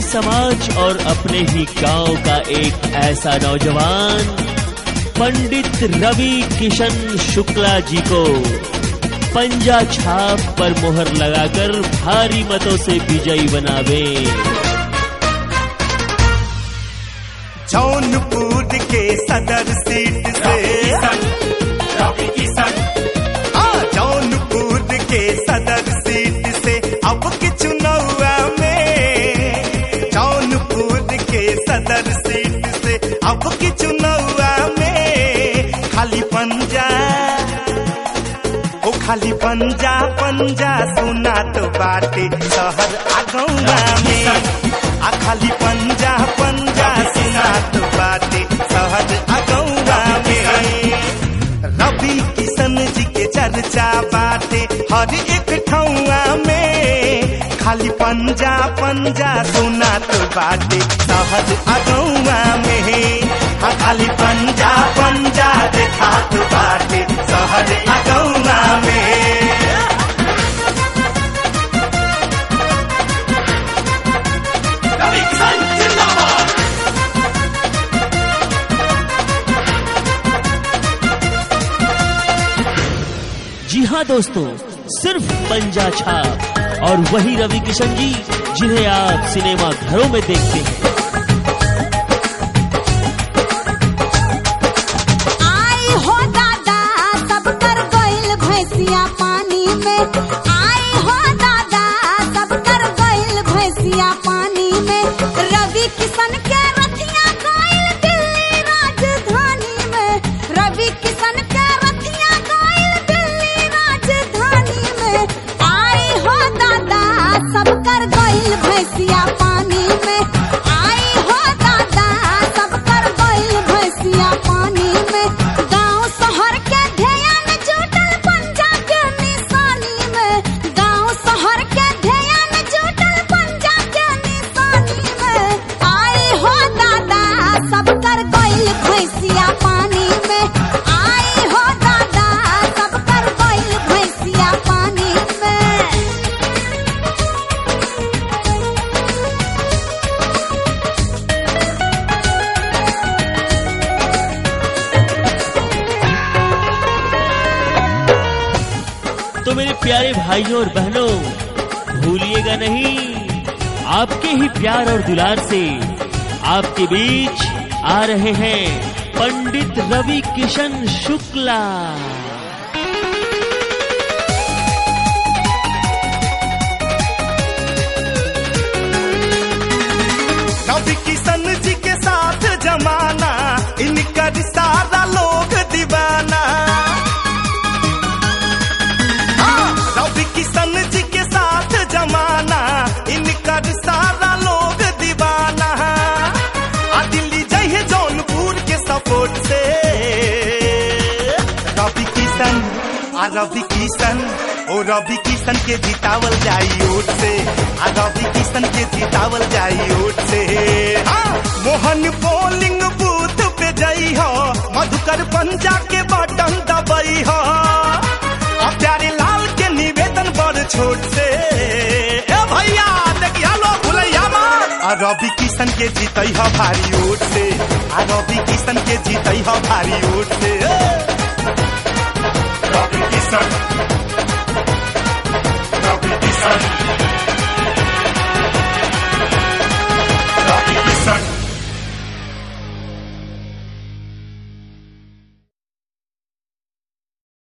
समाज और अपने ही गांव का एक ऐसा नौजवान पंडित रवि किशन शुक्ला जी को पंजा छाप पर मोहर लगाकर भारी मतों से विजयी बनावे जौनपुर के सदर सीट से रवि किशन हाँ जौनपुर के सदर सीट से अब के चुनावा में जौनपुर के सदर सीट से अब के चुनावा में खाली पंजा ओ खाली पंजा पंजा सुना तो बाटे शहर आगौवा में आ खाली पंजा पंजा सुना तो बाटे शहर आगौवा में रवि किशन जी के चर्चा बाटे हर एक ठौआ में खाली पंजा पंजा सुना तो बाटे शहर अगौआ में हाँ खाली पंजा पंजा देखा तो बाटे शहर अगौआ में रवि किशन जिंदाबाद जी हाँ दोस्तों सिर्फ पंजा छाप और वही रवि किशन जी जिन्हें आप सिनेमा घरों में देखते हैं आई हो दादा सब कर गइल भैंसिया पानी में आई हो दादा सब कर गइल भैंसिया पानी में रवि किशन के रथिया गइल दिल्ली राजधानी में रवि किशन के रथिया गइल दिल्ली राजधानी में आई हो दादा सब कर गइल भैंसिया पानी में आई हो दादा सब कर गइल भैंसिया पानी में गांव शहर के ध्यान जुटल पंजा के निशानी में गांव शहर के ध्यान जुटल पंजा के निशानी में आई हो दादा सब कर गइल भैंसिया पानी में आई हो दादा सब कर गइल भैंसिया पानी में तो मेरे प्यारे भाइयों और बहनों भूलिएगा नहीं आपके ही प्यार और दुलार से आपके बीच आ रहे हैं पंडित रवि किशन शुक्ला रवि किशन जी के साथ जमाना इनकर सारा लोग दीवाना हाँ, रवि किशन जी के साथ जमाना इनकर सारा लोग दीवाना आ दिल्ली जहे जौनपुर के सपोर्ट से रवि किशन आ रवि किशन ओ रवि किशन के जितावल जाई ओट से आ रवि किशन के जितावल जाई ओट से हाँ, मोहन पोलिंग बूथ पे जाई हो मधुकर पंजा के बटन दबाई हो आ प्यारे लाल के निवेदन बड़ छोट से ए भैया देखिया लो भुलैया मार आ रवि किशन के जीतई हो भारी ओट से आ रवि किशन के जीतई हो भारी ओट से